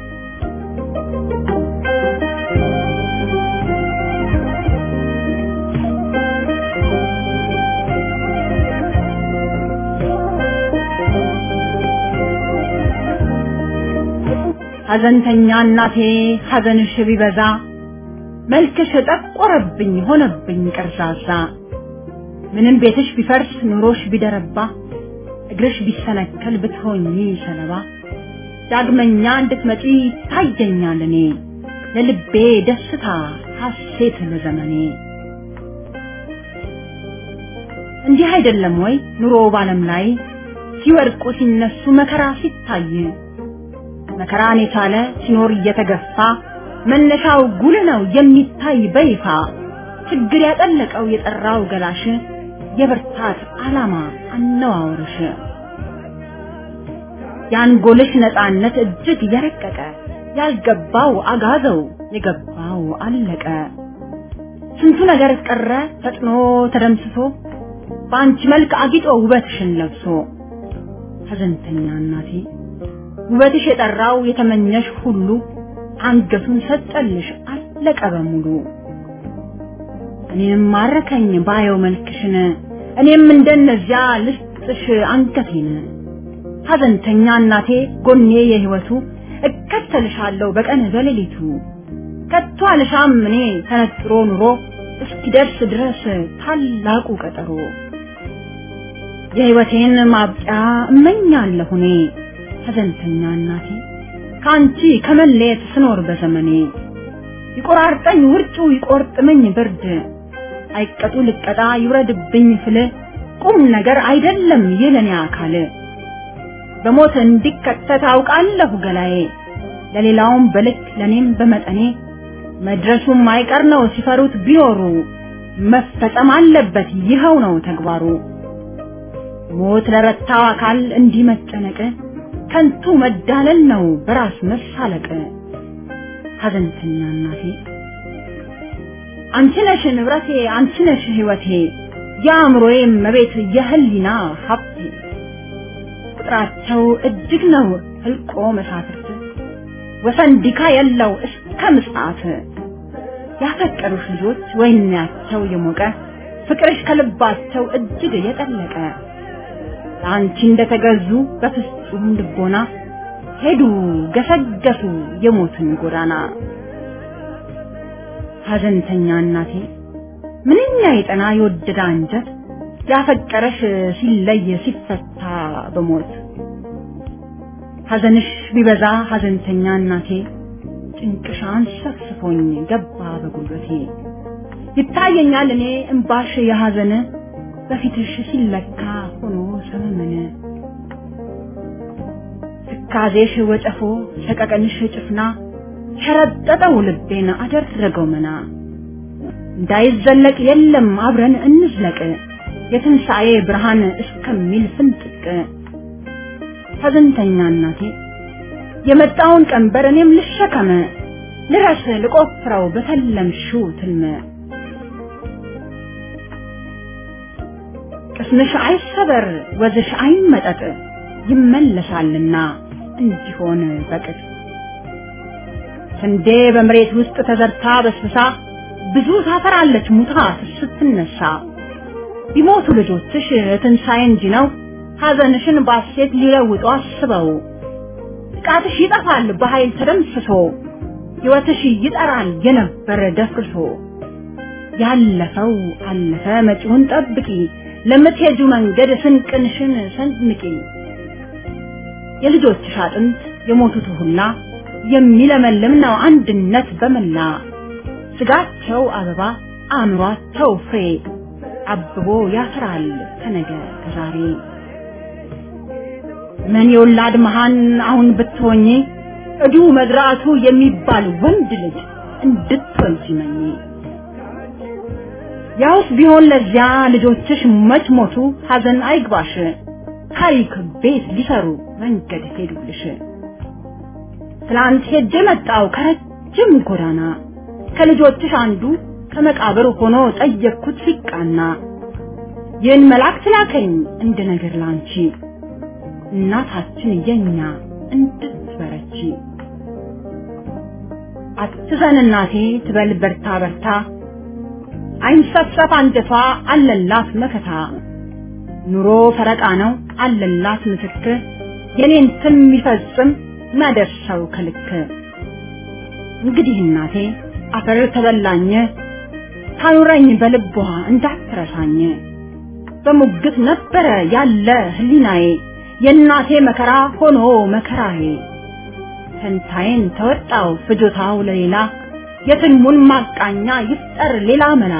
ሐዘንተኛ እናቴ ሐዘንሽ ቢበዛ መልክሽ ጠቆረብኝ ሆነብኝ ቅርዛዛ ምንም ቤትሽ ቢፈርስ ኑሮሽ ቢደረባ እግርሽ ቢሰነከል ብትሆኚ ሰለባ ዳግመኛ እንድትመጪ ታየኛል እኔ ለልቤ ደስታ ሐሴት ለዘመኔ እንዲህ አይደለም ወይ ኑሮ ባለም ላይ ሲወድቁ ሲነሱ መከራ ሲታይ መከራን የቻለ ሲኖር እየተገፋ መነሻው ጉልህ ነው የሚታይ በይፋ ችግር ያጠለቀው የጠራው ገላሽ የብርታት ዓላማ አነዋወርሽ የአንጎልሽ ነፃነት እጅግ የረቀቀ ያልገባው አጋዘው የገባው አለቀ ስንቱ ነገር ቀረ ፈጥኖ ተደምስሶ በአንቺ መልክ አጊጦ ውበትሽን ለብሶ ሐዘንተኛ እናቴ ውበትሽ የጠራው የተመኘሽ ሁሉ አንገቱን ሰጠልሽ አለቀ በሙሉ እኔም ማረከኝ ባየው መልክሽን እኔም እንደነዚያ ልስጥሽ አንገቴን ሐዘንተኛ እናቴ ጎኔ የህይወቱ እከተልሻለሁ በቀን በሌሊቱ ከቶ አልሻም እኔ ተነጥሮ ኑሮ እስኪደርስ ድረስ ታላቁ ቀጠሮ የህይወቴን ማብቂያ እመኛለሁ እኔ ሐዘንተኛ እናቴ ከአንቺ ከመለየት ስኖር በዘመኔ ይቆራርጠኝ ውርጩ ይቆርጥመኝ ብርድ አይቀጡ ልቀጣ ይውረድብኝ ፍል ቁም ነገር አይደለም የለኔ አካል በሞት እንዲከተት አውቃለሁ ገላዬ ለሌላውም በልክ ለኔም በመጠኔ መድረሱም አይቀር ነው ሲፈሩት ቢኖሩ መፈጸም አለበት ይኸው ነው ተግባሩ ሞት ለረታው አካል እንዲህ መጨነቅ ከንቱ መዳለል ነው በራስ መሳለቅ ሐዘንተኛ እናቴ አንቺ ነሽ ንብረቴ አንቺ ነሽ ሕይወቴ የአእምሮዬ መቤት የህሊና ሀብቴ ቁጥራቸው እጅግ ነው ህልቆ መሳፍርት ወሰን ዲካ የለው እስከ ምጽአት ያፈቀሩሽ ልጆች ወይናቸው የሞቀ ፍቅርሽ ከልባቸው እጅግ የጠለቀ ለአንቺ እንደተገዙ በፍጹም ልቦና ሄዱ ገሰገሱ የሞትን ጎዳና ሐዘንተኛ እናቴ ምንኛ የጠና የወደደ አንጀት ያፈቀረሽ ሲለይ ሲፈታ በሞት ሐዘንሽ ቢበዛ ሐዘንተኛ እናቴ ጭንቅሽ አንሰፍስፎኝ ገባ በጉልበቴ ይታየኛል እኔ እምባሽ የሐዘን በፊትሽ ሲለካ ሆኖ ሰመመነ ትካዜሽ ወጨፎ ሰቀቀንሽ ጭፍና ሸረጠጠው ልቤን አደረገው መና እንዳይዘለቅ የለም አብረን እንዝለቅ የትንሣኤ ብርሃን እስከሚል ፍንጥቅ ሐዘንተኛ እናቴ የመጣውን ቀንበር እኔም ልሸከመ ልረስ ልቆፍረው በተለምሽው ትልመ ቅስምሽ አይሰበር ወዝሽ አይመጠጥ ይመለሳልና እንዲሆን በቅጥ ስንዴ በመሬት ውስጥ ተዘርታ በስብሳ ብዙ ታፈራለች ሙታ ስትነሳ ቢሞቱ ልጆችሽ ትንሣኤ እንጂ ነው ሐዘንሽን ባሴት ሊለውጡ አስበው ጥቃትሽ ይጠፋል በኃይል ተደምስሶ ሕይወትሽ ይጠራል የነበረ ደፍርሶ ያለፈው አለፈ መጪውን ጠብቂ ለምትሄጁ መንገድ ስንቅንሽን ሰንምቂ የልጆችሽ አጥንት የሞቱት ሁላ የሚለመልም ነው አንድነት በመላ ስጋቸው አበባ አእምሯቸው ፍሬ አብቦ ያፈራል ከነገ ከዛሬ ምን የወላድ መሃን አሁን ብትሆኚ እዱ መዝራቱ የሚባል ወንድ ልጅ እንድትወልጂ መኝ ያውስ ቢሆን ለዚያ ልጆችሽ መች ሞቱ ሐዘን አይግባሽ ታሪክ ቤት ሊሰሩ መንገድ ሄዱልሽ ትላንት ሄጄ መጣው ከረጅም ጎዳና ከልጆችሽ አንዱ ከመቃብር ሆኖ ጠየቅኩት ሲቃና ይህን መልአክ ላከኝ እንደ ነገር ላንቺ እናታችን የኛ እንድትበረቺ አትዘን እናቴ ትበል በርታ በርታ አይንሰፍሰፍ አንጀቷ አለላት መከታ ኑሮ ፈረቃ ነው አለላት ምትክ የኔን ትም የሚፈጽም መደርሰው ከልክ እንግዲህ እናቴ አፈር ተበላኝ ታኑረኝ በልቧ እንዳትረሳኝ በሙግት ነበረ ያለ ህሊናዬ የእናቴ መከራ ሆኖ መከራዬ ፈንታዬን ተወጣው ፍጆታው ለሌላ የትልሙን ማቃኛ ይፍጠር ሌላ መላ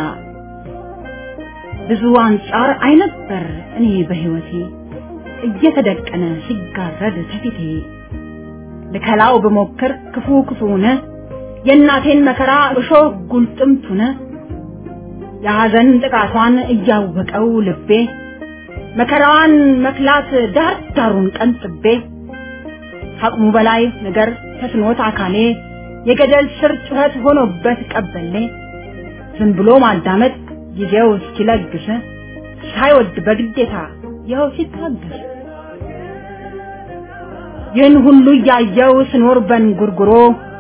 ብዙ አንጻር አይነበር እኔ በህይወቴ እየተደቀነ ሲጋረድ ከፊቴ ልከላው ብሞክር ክፉ ክፉነ የእናቴን መከራ እሾህ ጉልጥምቱነ የሐዘን ጥቃቷን እያወቀው ልቤ መከራዋን መክላት ዳር ዳሩን ቀንጥቤ ከአቅሙ በላይ ነገር ተስኖት አካሌ የገደል ስር ጩኸት ሆኖበት ቀበሌ ዝም ብሎ ማዳመጥ ጊዜው እስኪለግስ ሳይወድ በግዴታ ይኸው ሲታገስ ይህን ሁሉ እያየው ስኖር በንጉርጉሮ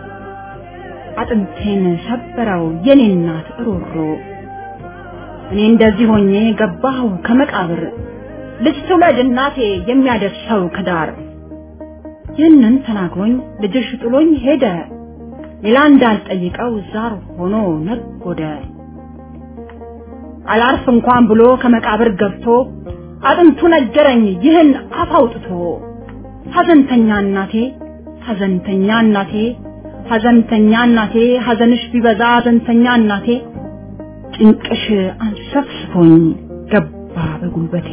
አጥንቴን ሰበረው የኔ እናት ሮሮ እኔ እንደዚህ ሆኜ ገባሁ ከመቃብር ልጅ ትውለድ እናቴ የሚያደርሰው ከዳር ይህንን ተናግሮኝ ልጅሽ ጥሎኝ ሄደ ሌላ እንዳልጠይቀው ዛር ሆኖ ነጎደ አላርፍ እንኳን ብሎ ከመቃብር ገብቶ አጥንቱ ነገረኝ ይህን አፍ አውጥቶ ሐዘንተኛ እናቴ ሐዘንተኛ እናቴ ሐዘንተኛ እናቴ ሐዘንሽ ቢበዛ ሐዘንተኛ እናቴ ጭንቅሽ አንሰፍስፎኝ ገባ በጉልበቴ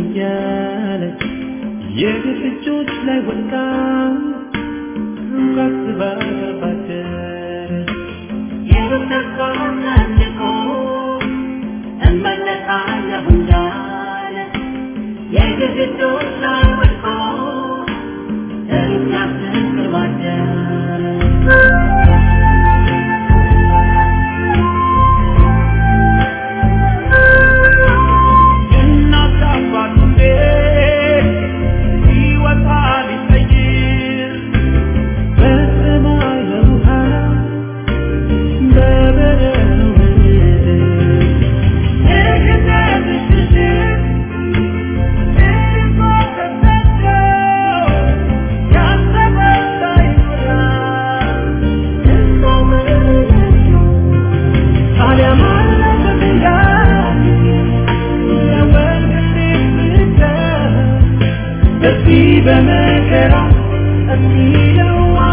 እያለች የግፍ እጆች ላይ ወድቃ ሩቅ አስባ ባደረች የሩቅ ተስፋ ሰንቆ እመለሳለሁ እንዳለ የግፍ እጆች ላይ ወድቆ ሩቅ አስባ ባደረች እናት አባቱ ቤት ሲወጣ ቢቀይር በሰማይ በውሃ በበረዶ ምድር የገዛትሽ ልጅ እርሷ ተሰደው ያሰበው ሳይሞላ እሷ መለሰችው ታዲያ ማነው በድንጋይ በዚህ በመከራ የሚለው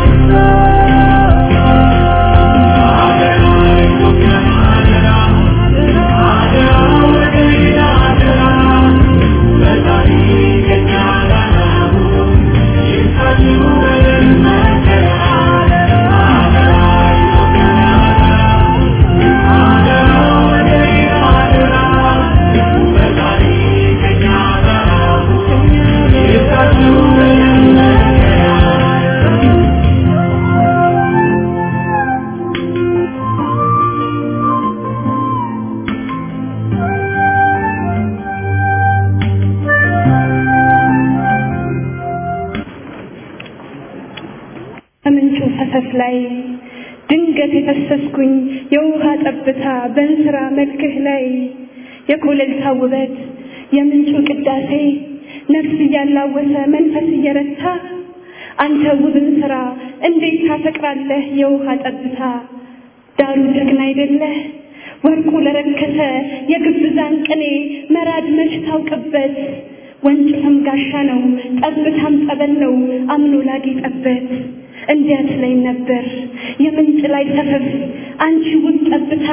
ከምንጩ ፈሰስ ላይ ድንገት የፈሰስኩኝ የውሃ ጠብታ በእንስራ መልክህ ላይ የኮለልታ ውበት የምንጩ ቅዳሴ ነፍስ እያላወሰ መንፈስ እየረታ አንተ ውብን ስራ እንዴት ታፈቅራለህ የውሃ ጠብታ ዳሩ ጀግና አይደለህ ወርቁ ለረከሰ የግብዛን ቅኔ መራድ መች ታውቅበት ወንጭፍም ጋሻ ነው ጠብታም ጠበል ነው አምኖ ላጌጠበት እንዲያት ላይ ነበር የምንጭ ላይ ሰፈፍ አንቺ ውብ ጠብታ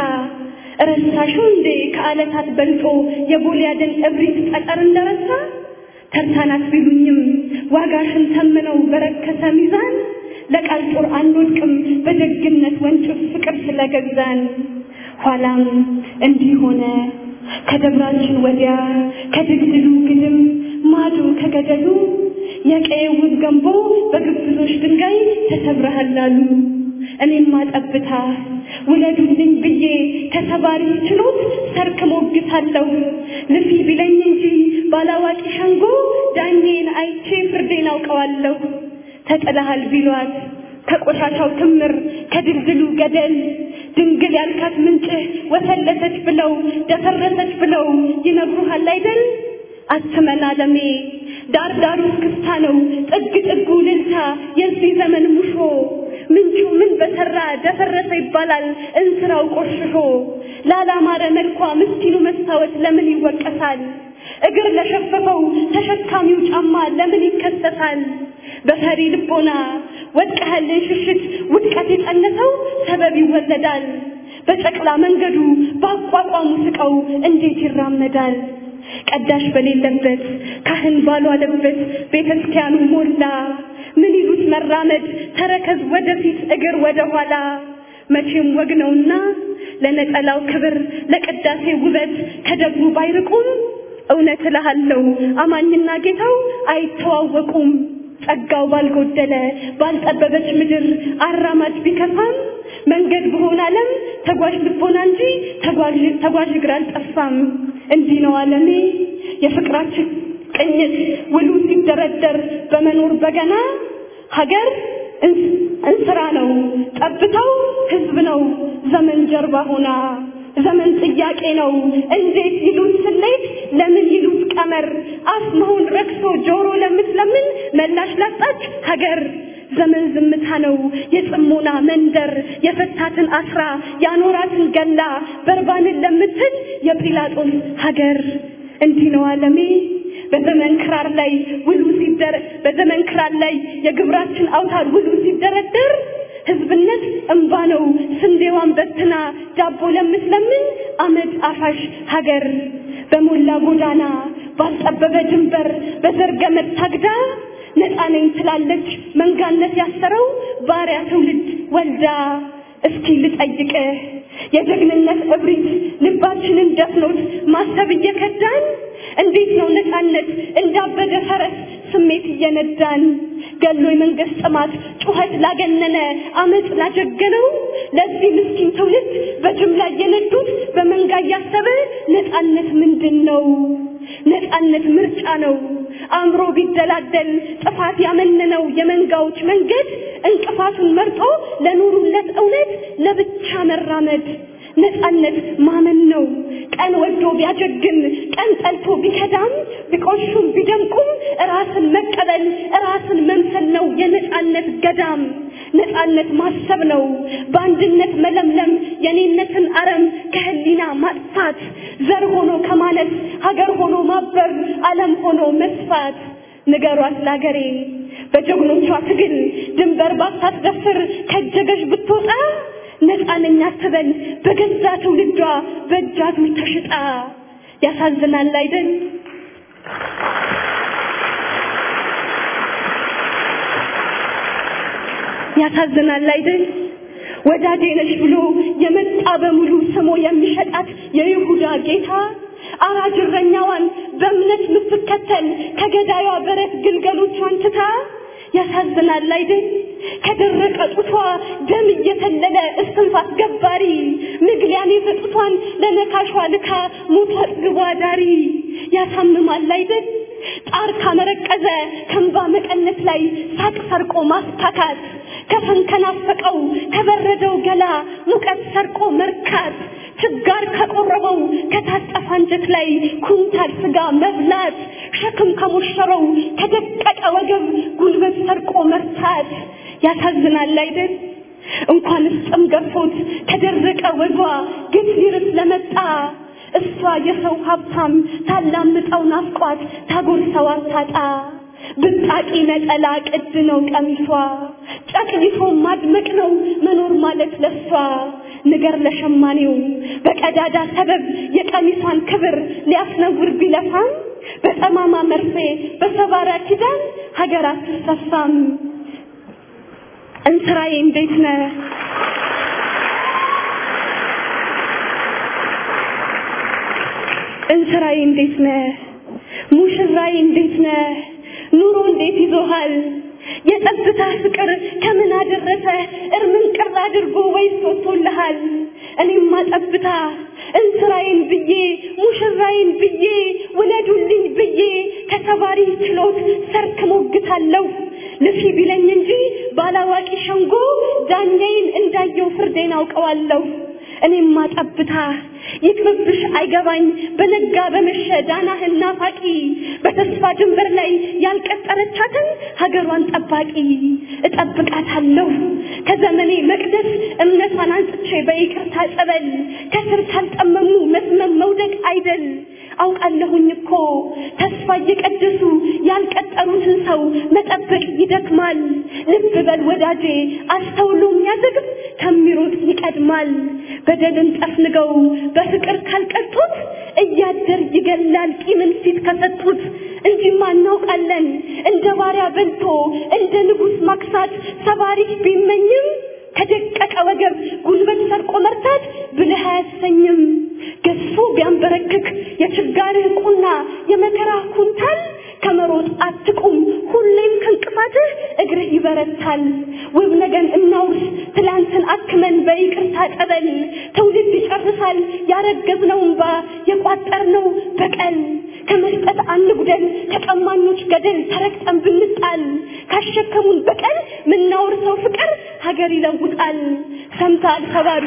ረሳሽው እንዴ ከዓለታት በልጦ የጎልያድን እብሪት ጠጠር እንደረሳ ተርታናት ቢሉኝም ዋጋሽን ተምነው በረከሰ ሚዛን ለቃል ጦር አንወድቅም በደግነት ወንጭፍ ፍቅር ስለገዛን ኋላም እንዲህ ሆነ ከደብራችን ወዲያ ከድግድሉ ግድም ማዶ ከገደሉ የቀየው ውብ ገንቦ በግብዞች ድንጋይ ተሰብረሃል አሉ። እኔማ ጠብታ ውለዱልኝ ብዬ ከሰባሪ ችሎት ሰርክ ሞግታለሁ። ልፊ ቢለኝ እንጂ ባላዋቂ ሸንጎ ዳኜን አይቼ ፍርዴን አውቀዋለሁ። ተጥለሃል ቢሏት ከቆሻሻው ክምር ከድልድሉ ገደል ድንግል ያልካት ምንጭህ ወሰለሰች ብለው ደፈረሰች ብለው ይነግሩሃል አይደል? አትመን አለሜ ዳር ዳሩ ክስታ ነው ጥግ ጥጉ ልልታ የዚህ ዘመን ሙሾ ምንጩ ምን በሰራ ደፈረሰ ይባላል እንስራው ቆሽሾ ላላማረ መልኳ ምስኪኑ መስታወት ለምን ይወቀሳል እግር ለሸፈፈው ተሸካሚው ጫማ ለምን ይከሰሳል በፈሪ ልቦና ወድቀህልን ሽሽት ውድቀት የጸነሰው ሰበብ ይወለዳል በጨቅላ መንገዱ በአቋቋሙ ስቀው እንዴት ይራመዳል ቀዳሽ በሌለበት ካህን ባልዋለበት ቤተ ክርስቲያኑ ሞላ ምን ይሉት መራመድ ተረከዝ ወደፊት እግር ወደ ኋላ መቼም ወግ ነውና ለነጠላው ክብር ለቅዳሴ ውበት ከደብሩ ባይርቁም እውነት እልሃለሁ አማኝና ጌታው አይተዋወቁም ጸጋው ባልጎደለ ባልጠበበች ምድር አራማጅ ቢከፋም መንገድ በሆነ ዓለም ተጓዥ ልቦና እንጂ ተጓዥ ተጓዥ እግር አልጠፋም። እንዲህ ነው ዓለሜ የፍቅራችን ቅኝት ውሉ ሲደረደር በመኖር በገና ሀገር እንስራ ነው ጠብታው ህዝብ ነው ዘመን ጀርባ ሆና ዘመን ጥያቄ ነው እንዴት ይሉት ስሌት ለምን ይሉት ቀመር አፍ መሆን ረክሶ ጆሮ ለምትለምን መላሽ ላጣች ሀገር ዘመን ዝምታ ነው የጽሞና መንደር የፈታትን አስራ ያኖራትን ገላ በርባንን ለምትል የጲላጦስ ሀገር እንዲህ ነው ዓለሜ በዘመን ክራር ላይ ውሉ ሲደር በዘመን ክራር ላይ የግብራችን አውታር ውሉ ሲደረደር ህዝብነት እምባ ነው ስንዴዋን በትና ዳቦ ለምትለምን አመድ አፋሽ ሀገር በሞላ ጎዳና ባልጠበበ ድንበር በዘር ገመድ ታግዳ ነፃ ነኝ ትላለች መንጋነት ያሰረው ባሪያ ትውልድ ወልዳ እስኪ ልጠይቅህ የጀግንነት እብሪት ልባችንን ደፍኖት ማሰብ እየከዳን እንዴት ነው ነፃነት እንዳበደ ፈረስ ስሜት እየነዳን ገሎ የመንግስት ጥማት ጩኸት ላገነነ አመፅ ላጀገነው ለዚህ ምስኪን ትውልድ በጅምላ እየነዱት በመንጋ እያሰበ ነፃነት ምንድን ነው? ነፃነት ምርጫ ነው። አእምሮ ቢደላደል ጥፋት ያመነነው የመንጋዎች መንገድ እንቅፋቱን መርጦ ለኑሩለት እውነት ለብቻ መራመድ ነፃነት ማመን ነው። ቀን ወዶ ቢያጀግን ቀን ጠልቶ ቢከዳም ቢቆሹም ቢደምቁም ራስን መቀበል ራስን መምሰል ነው የነፃነት ገዳም። ነፃነት ማሰብ ነው በአንድነት መለምለም የኔነትን አረም ከህሊና ማጥፋት ዘር ሆኖ ከማለት ሀገር ሆኖ ማበብ ዓለም ሆኖ መስፋት ንገሯት ላገሬ በጀግኖቿ ትግል ድንበር ባታስደፍር ከጀገሽ ብትወጣ ነፃ ነኝ አትበል በገዛ ትውልዷ በእጃዙር ተሽጣ ያሳዝናል አይደል ያሳዝናል አይደል ወዳጄ ነሽ ብሎ የመጣ በሙሉ ስሞ የሚሸጣት የይሁዳ ጌታ አራጅ እረኛዋን በእምነት የምትከተል ከገዳዩዋ በረት ግልገሎቿን ትታ ያሳዝናል አይደል ከደረቀ ጡቷ ደም እየተለለ እስትንፋስ ገባሪ ምግሊያን የሰጡቷን ለነካሿ ልካ ሞቷ አጥግቧ ዳሪ ያሳምማል አይደል ጣር ካመረቀዘ ከንባ መቀነት ላይ ሳቅ ሰርቆ ማስታካት ከፈን ከናፈቀው ከበረደው ገላ ሙቀት ሰርቆ መርካት ችጋር ከቆረበው ከታጠፈ አንጀት ላይ ኩንታል ስጋ መብላት ሸክም ከሞሸረው ከደቀቀ ወገብ ጉልበት ሰርቆ መርታት ያሳዝናል አይደል እንኳንስ ጥም ገፎት ከደረቀ ወዟ ግፍ ሊርስ ለመጣ እሷ የሰው ሀብታም ታላምጠው ናፍቋት ታጎርሰው አታጣ ብጣቂ ነጠላ ቅድ ነው ቀሚሷ ጨቅይቶ ማድመቅ ነው መኖር ማለት ለሷ ንገር ለሸማኔው በቀዳዳ ሰበብ የቀሚሷን ክብር ሊያስነውር ቢለፋም በጠማማ መርፌ በሰባራ ኪዳን ሀገር አትሰፋም እንስራዬ እንዴት ነህ እንስራዬ እንዴት ነህ ሙሽራዬ እንዴት ነህ ኑሮ እንዴት ይዞሃል የጸጥታ ፍቅር ከምን አደረሰ እርምን ቅር አድርጎ ወይስ ወጥቶልሃል እኔማ ጠብታ እንስራዬን ብዬ ሙሽራዬን ብዬ ውለዱልኝ ብዬ ከተባሪ ችሎት ሰርክ ሞግታለሁ ልፊ ቢለኝ እንጂ ባላዋቂ ሸንጎ ዳኛዬን እንዳየው ፍርዴን አውቀዋለሁ እኔማ ጠብታ ይቅርብሽ አይገባኝ በነጋ በመሸ ዳናህን ናፋቂ በተስፋ ድንበር ላይ ያልቀጠረቻትን ሀገሯን ጠባቂ እጠብቃታለሁ ከዘመኔ መቅደስ እምነቷን አንጽቼ በይቅርታ ጸበል ከስር ካልጠመሙ መስመም መውደቅ አይደል አውቃለሁኝ እኮ ተስፋ እየቀደሱ ያልቀጠሩትን ሰው መጠበቅ ይደክማል ልብ በል ወዳጄ አስተውሎ የሚያዘግብ ከሚሮጥ ይቀድማል በደልን ጠፍንገው በፍቅር ካልቀጡት እያደር ይገላል ቂምን ፊት ከሰጡት እንጂማ እናውቃለን እንደ ባሪያ በልቶ እንደ ንጉሥ ማክሳት ሰባሪክ ቢመኝም ከደቀቀ ወገብ ጉልበት ሰርቆ መርታት ብልህ አያሰኝም ገዝፎ ቢያንበረክክ የችጋርህ ቁና የመከራ ኩንታል ከመሮጥ አትቁም ሁሌም ከእንቅፋትህ እግርህ ይበረታል ውብ ነገን እናውርስ ትላንትን አክመን በይቅርታ ጠበል ትውልድ ይጨርሳል ያረገዝነው እንባ የቋጠርነው በቀል ከመስጠት አንጉደል ከቀማኞች ገደል ተረግጠን ብንጣል ካሸከሙን በቀል ምናወርሰው ፍቅር ሀገር ይለውጣል ሰምተሃል ሰባሪ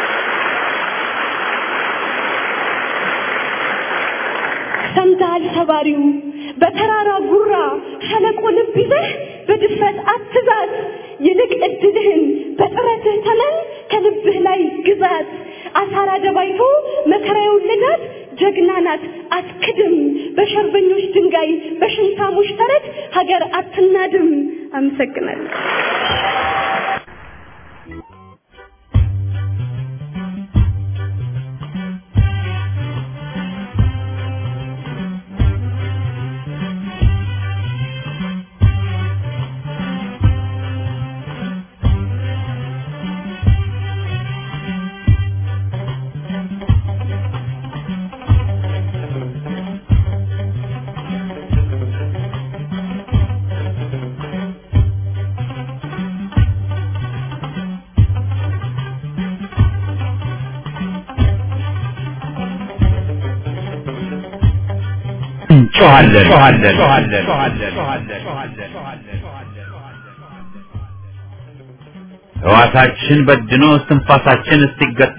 ሰምተሃል ሰባሪው በተራራ ጉራ ሸለቆ ልብ ይዘህ በድፍረት አትዛት ይልቅ እድልህን በጥረትህ ተመን ከልብህ ላይ ግዛት አሳራ ደባይቶ መከራ የወለዳት ጀግና ናት አትክድም በሸርበኞች ድንጋይ በሽንታሞች ተረት ሀገር አትናድም አመሰግናለሁ ሕዋሳችን በድኖ እስትንፋሳችን እስኪገታ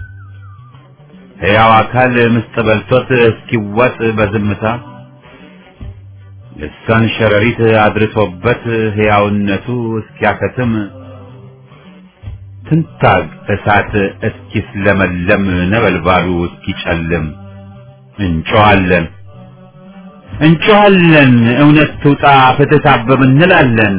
ሕያው አካል ምስጥ በልቶት እስኪዋጥ በዝምታ ልሳን ሸረሪት አድርሶበት ሕያውነቱ እስኪያከትም ትንታግ እሳት እስኪስለመለም ነበልባሉ እስኪጨልም እንጮኻለን እንጮኻለን እውነት ትውጣ ፍትህ ታብብ እንላለን።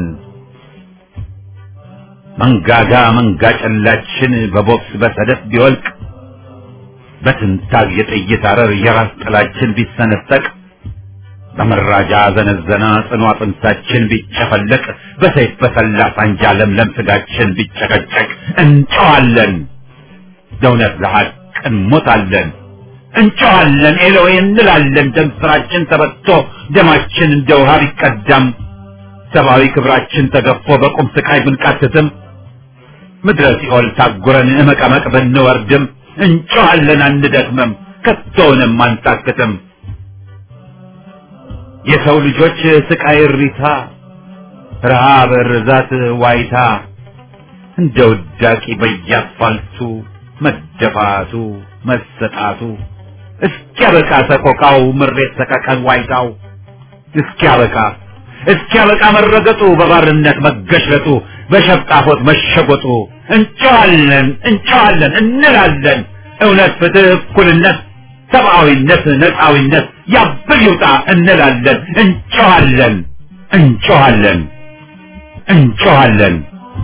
መንጋጋ መንጋ ጨላችን በቦክስ በሰደፍ ቢወልቅ በትንታግ የጥይት አረር የራስ ጥላችን ቢሰነጠቅ በመራጃ ዘነዘና ጽኑ አጥንታችን ቢጨፈለቅ በሰይፍ በሰላ ሳንጃ ለምለም ስጋችን ቢጨቀጨቅ እንጮኻለን ለእውነት ለሐቅ እንሞታለን። እንጮኻለን ኤሎዌ እንላለን። ደም ስራችን ተበቶ ደማችን እንደ ውሃ ቢቀዳም ሰብአዊ ክብራችን ተገፎ በቁም ስቃይ ብንቃትትም ምድረ ሲኦል ታጉረን እመቀመቅ ብንወርድም እንጮኻለን አንደክምም፣ ከቶውንም አንታክትም። የሰው ልጆች ስቃይ እሪታ፣ ረሃብ፣ ርዛት፣ ዋይታ እንደ ውዳቂ በየአስፋልቱ መደፋቱ መሰጣቱ እስኪያበቃ ሰቆቃው ምሬት ሰቀቀን ዋይታው እስኪያበቃ እስኪያበቃ መረገጡ በባርነት መገሽለጡ በሸብጣፎት መሸጎጡ እንጨዋለን እንጨዋለን እንላለን እውነት ፍትህ እኩልነት ሰብአዊነት ነፃዊነት ያብል ይውጣ እንላለን እንጨዋለን እንጨዋለን እንጨዋለን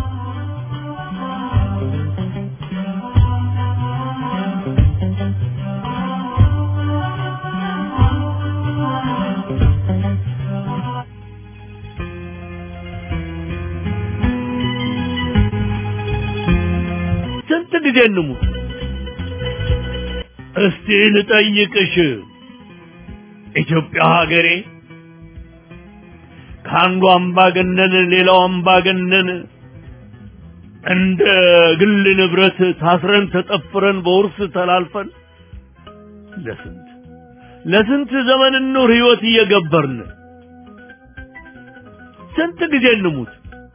ስንት ጊዜ እንሙት? እስቲ ልጠይቅሽ ኢትዮጵያ ሀገሬ ከአንዱ አምባገነን ሌላው አምባገነን እንደ ግል ንብረት ታስረን ተጠፍረን በውርስ ተላልፈን ለስንት ለስንት ዘመን ኑር ህይወት እየገበርን ስንት ጊዜ እንሙት?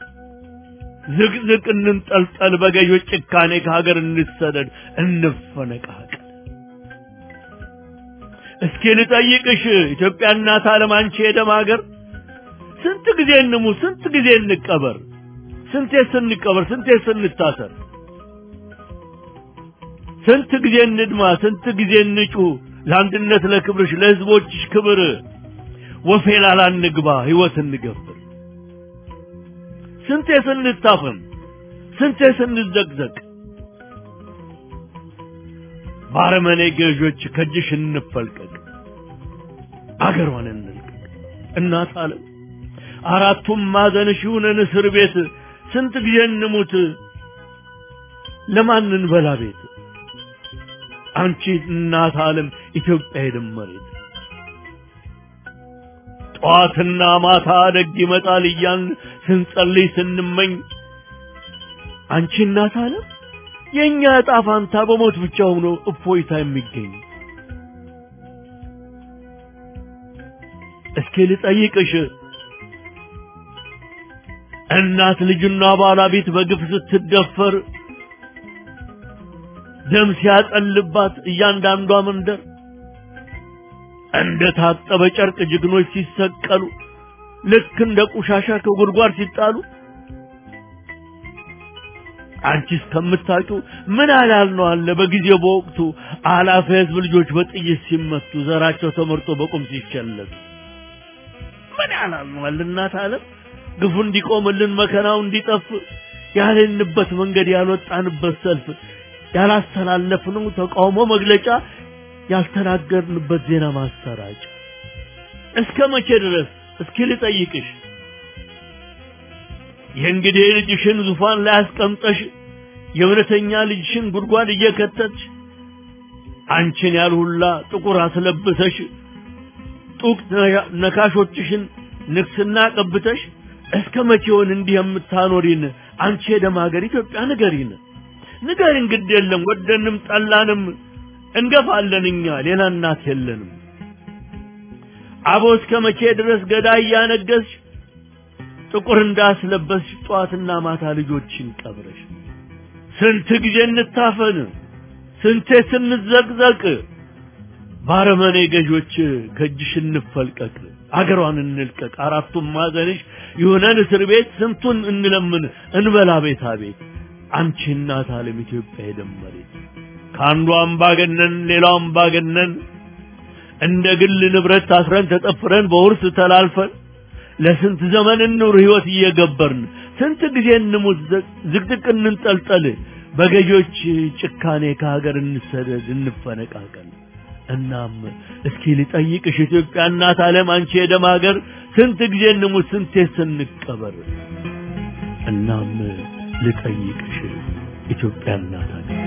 ዝቅዝቅ እንንጠልጠል፣ በገዦች ጭካኔ ከሀገር እንሰደድ፣ እንፈነቃቀል። እስኪ ልጠይቅሽ ኢትዮጵያ እናት ዓለም አንቺ የደም ሀገር ስንት ጊዜ እንሙት? ስንት ጊዜ እንቀበር? ስንቴ ስንቀበር? ስንቴ ስንታሰር? ስንት ጊዜ እንድማ? ስንት ጊዜ እንጩ? ለአንድነት ለክብርሽ ለህዝቦችሽ ክብር ወፌላላ እንግባ ህይወት እንገብር። ስንቴ ስንታፈን ስንቴ ስንዘቅዘቅ ባረመኔ ገዦች ከእጅሽ እንፈልቀቅ አገሯን እንልቀቅ እናት ዓለም አራቱም ማዕዘንሽ ይሁነን እስር ቤት ስንት ጊዜ እንሙት ለማን እንበላ ቤት አንቺ እናት ዓለም ኢትዮጵያ የደመሬት ጠዋትና ማታ ደግ ይመጣል እያልን ስንጸልይ ስንመኝ አንቺ እናት ዓለም የእኛ ዕጣ ፋንታ በሞት ብቻ ሆኖ እፎይታ የሚገኝ እስኪ ልጠይቅሽ እናት ልጅና ባለቤት በግፍ ስትደፈር ደም ሲያጠልባት እያንዳንዷ መንደር እንደ ታጠበ ጨርቅ ጀግኖች ሲሰቀሉ ልክ እንደ ቆሻሻ ከጉድጓድ ሲጣሉ አንቺ እስከምታውቂው ምን አላል ነው አለ በጊዜው በወቅቱ አላፊ ህዝብ ልጆች በጥይት ሲመቱ ዘራቸው ተመርጦ በቁም ሲቸለቱ ምን ያላል ነው አለ እናት ዓለም ግፉ እንዲቆምልን መከራው እንዲጠፍ ያልንበት መንገድ ያልወጣንበት ሰልፍ ያላስተላለፍነው ተቃውሞ መግለጫ ያልተናገርንበት ዜና ማሰራጫ እስከ መቼ ድረስ እስኪ ልጠይቅሽ የእንግዲህ ልጅሽን ዙፋን ላይ አስቀምጠሽ የእውነተኛ ልጅሽን ጉድጓድ እየከተትሽ አንቺን ያልሁላ ጥቁር አስለብሰሽ ጡቅ ነካሾችሽን ንግስና ቀብተሽ እስከ መቼውን እንዲህ የምታኖሪን አንቺ የደም ሀገር ኢትዮጵያ ንገሪን ንገሪን ግድ የለም ወደንም ጠላንም እንገፋለን እኛ ሌላ እናት የለንም አቦ እስከ መቼ ድረስ ገዳይ እያነገስሽ ጥቁር እንዳስለበስሽ ጠዋትና ማታ ልጆችን ቀብረሽ ስንት ጊዜ እንታፈን ስንቴ ስንዘቅዘቅ ባረመኔ ገዦች ከእጅሽ እንፈልቀቅ አገሯን እንልቀቅ አራቱም ማዘንሽ ይሁነን እስር ቤት ስንቱን እንለምን እንበላ ቤታ ቤት አንቺ እናት ዓለም ኢትዮጵያ የደመሬት ከአንዱ አምባገነን ሌላው አምባገነን እንደ ግል ንብረት ታስረን ተጠፍረን በውርስ ተላልፈን ለስንት ዘመን እንኑር ህይወት እየገበርን ስንት ጊዜ እንሙት ዝቅዝቅ እንንጠልጠል በገዦች ጭካኔ ከሀገር እንሰደድ እንፈነቃቀል እናም እስኪ ልጠይቅሽ ኢትዮጵያ እናት ዓለም አንቺ የደም ሀገር ስንት ጊዜ እንሙት ስንቴ ስንቀበር እናም ልጠይቅሽ ኢትዮጵያ እናት ሀገር